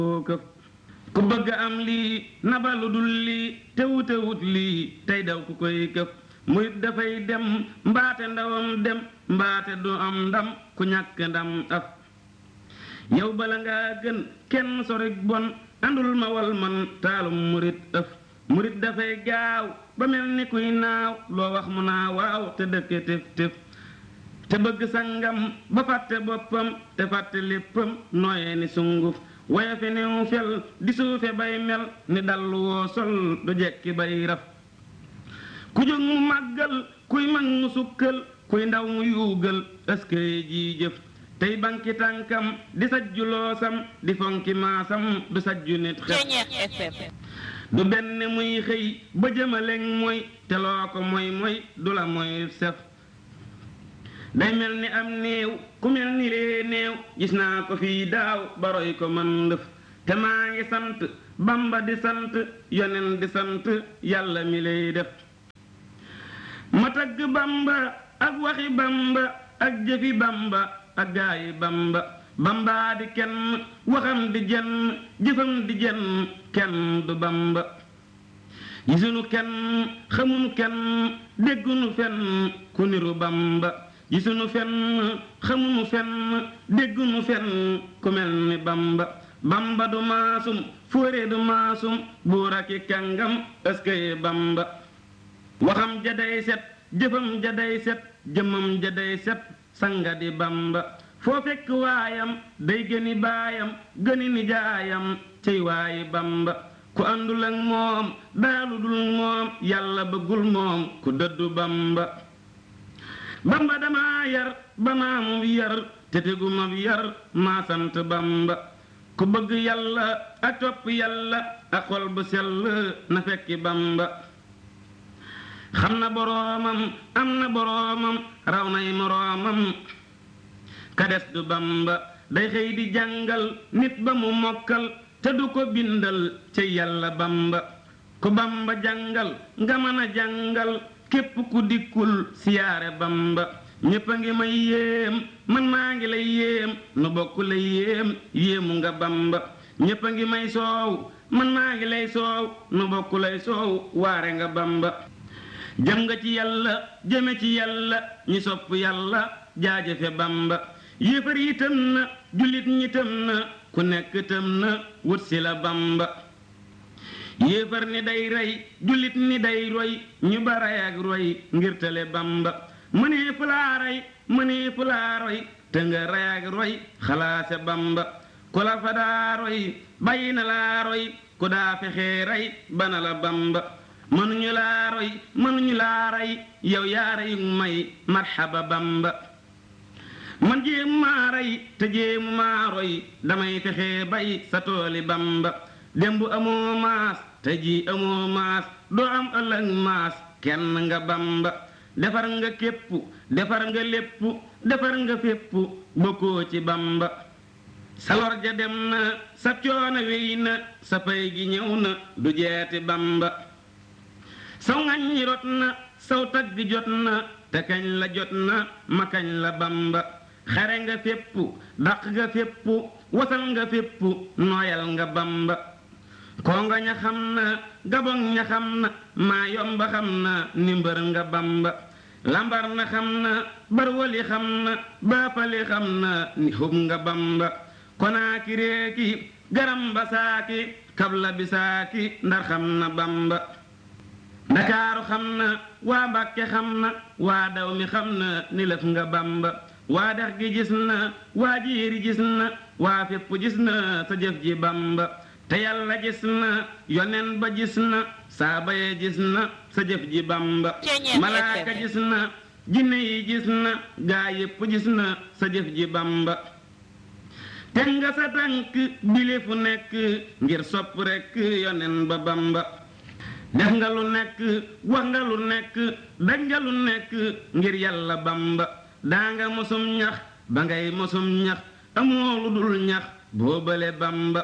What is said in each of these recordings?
këf ku bëgg am lii nabalu dul lii te wutewut lii tey daw ku koy këf murit dafay dem mbaate ndawam dem mbaate du am ndam ku ñàkk ndam af yow bala ngaa gën kenn sorik bon andul ma wal man taalum murit ëf murit dafay gaaw ba mel ni kuy naaw loo wax mu naa waaw te dëkke tëf tëf te bëgg sangam ba fàtte boppam te fàtte léppam nooye ni sunguf waye fe new fel di suufe bay mel ni dallu woo sol du jekki bay raf ku jóg mu màggal kuy mag mu sukkal kuy ndaw mu yuugal ëskëye jii jëf tey banki tànkam di sajju loosam di fonki maasam du sajju nit xef du benn muy xëy ba jëmaleŋ mooy te loo ko moy moy du la moy sef day mel ni am néew ku mel ni lee néew gis naa ko fii daaw baroy ko man ndëf te maa ngi sant bamba di sant yonen di sant yàlla mi lay def ma tagg bamba ak waxi bamba ak jëfi bamba ak gaayi bamba bamba di kenn waxam di jenn jëfam di jenn kenn du bamba gisunu kenn xamunu kenn déggunu fenn ku niru bamba gisunu fenn xamunu fenn déggunu fenn ku mel ni bamba bamba du maasum fóore du maasum buur aki kàngam ëskëye bamba waxam jaday set jëfam jaday set jëmam jaday set sanga di bamba foo fekk waayam day gëni baayam gëni nijaayam cey waayi bamba ku àndul ak moom daalu dul moom yàlla bëggul moom ku dëddu bamba bamba dama yar ba maamu yar te teguma yar maa sant bamba ku bëgg yàlla ak topp yàlla ak xol bu sell na fekki bamba xam na boroomam am na boroomam raw nay moroomam ka des du bamba day xëy di jàngal nit ba mu mokkal te du ko bindal ci yàlla bamba ku bamba jàngal nga mën a jàngal képp ku dikkul siyaare bamba ñépp a ngi may yéem man maa ngi lay yéem nu bokk lay yéem yéemu nga bamba ñépp a ngi may soow man maa ngi lay soow nu bokk lay soow waare nga bamba jëm nga ci yàlla jëme ci yàlla ñi sopp yàlla jaajëfe bamba yéefar yi tëm na jullit ñi tëm na ku nekk tëm na wut si la bamba yéefar ni day rey jullit ni day roy ñu ba rey ak roy ngir tale bamba mënee fu laa rey mënee fu laa roy te nga rey ak roy xalaase bamba ku la fa daa roy bàyyi na laa roy ku daa fexee rey bana la bamba mënuñu laa roy mënuñu laa rey yow yaa rey may marxaba bamba man jéemu maa rey te jéemu maa roy damay fexe bay sa tooli bamba démb amoo maas te ji amoo maas doo am ëllëg maas kenn nga bamba defar nga képp defar nga lépp defar nga fépp bokkoo ci bamba sa lor ja dem na sa coono wéy na sa pay gi ñëw na du jeeti bamba saw ngañ rot na saw tagg jot na te kañ la jot na ma kañ la bamba xare nga fépp daq nga fépp wasal nga fépp nooyal nga bamba kongo ña xam na gabon ña xam na maa yomba xam na ni mbër nga bamba lambar na xam na barwali xam na baapali xam na ni xub nga bamba konaaki réeki garamba saaki kabla bi saaki ndar xam na bamba ndakaaru xam na waa mbàkke xam na waa daw mi xam na ni lëf nga bamba waa dex gi gis na waa jiiri gis na waa fépp gis na sa jëf ji bamba te yàlla gis na yonen ba gis na saaba ye gis na sa jëf ji bamba malaaka gis na jinne yi gis na gaa yépp gis na sa jëf ji bamba te nga sa tànk bile fu nekk ngir sopp rekk yonen ba bamba def nga lu nekk wax nga lu nekk daj nga lu nekk ngir yàlla bamba daa nga mosum ñax ba ngay mosum ñax amoo lu dul ñax boobale bamba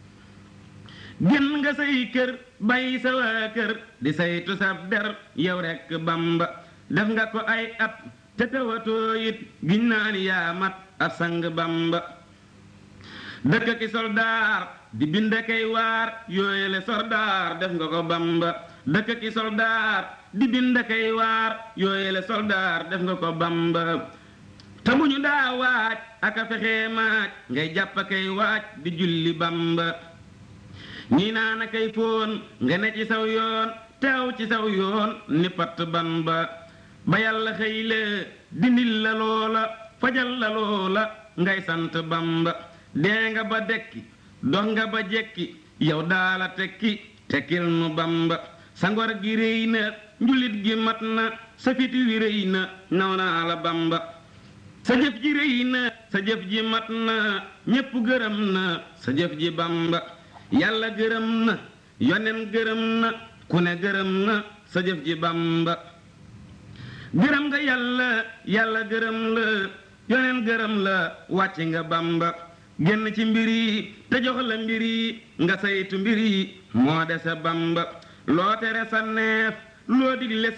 génn nga say kër bàyyi sa waa kër di saytu sab der yow rekk bamba def nga ko ay at te tawatoo it giñ naa ni yaa mat ab sang bamba dëkk ki soldaar di bind kay waar yooyele soldaar def nga ko bamba dëkk ki soldaar di bind kay waar yooyele soldaar def nga ko bamba te bu ñu daa waaj aka fexee maaj ngay jàpp kay waaj di julli bamba ñii naa na kay foon nga ne ci saw yoon teew ci saw yoon ni patt bamba ba yàlla xëy la dindil la loola fajal la loola ngay sant bamba dee nga ba dekki dox nga ba jekki yow daala tekki tekkil nu bamba sa ngor gi réy na njulit gi mat na sa fit wi réy na naw naa la bamba sa jëf ji réy na sa jëf ji mat na ñépp gërëm na sa jëf ji bamba yàlla gërëm na yonen gërëm na ku ne gërëm na sa jëf ji bamba gërëm nga yàlla yàlla gërëm la yonen gërëm la wàcc nga bamba génn ci mbir yi te jox la mbir yi nga saytu mbir yi moo dese bamba loo tere sa neef loo digle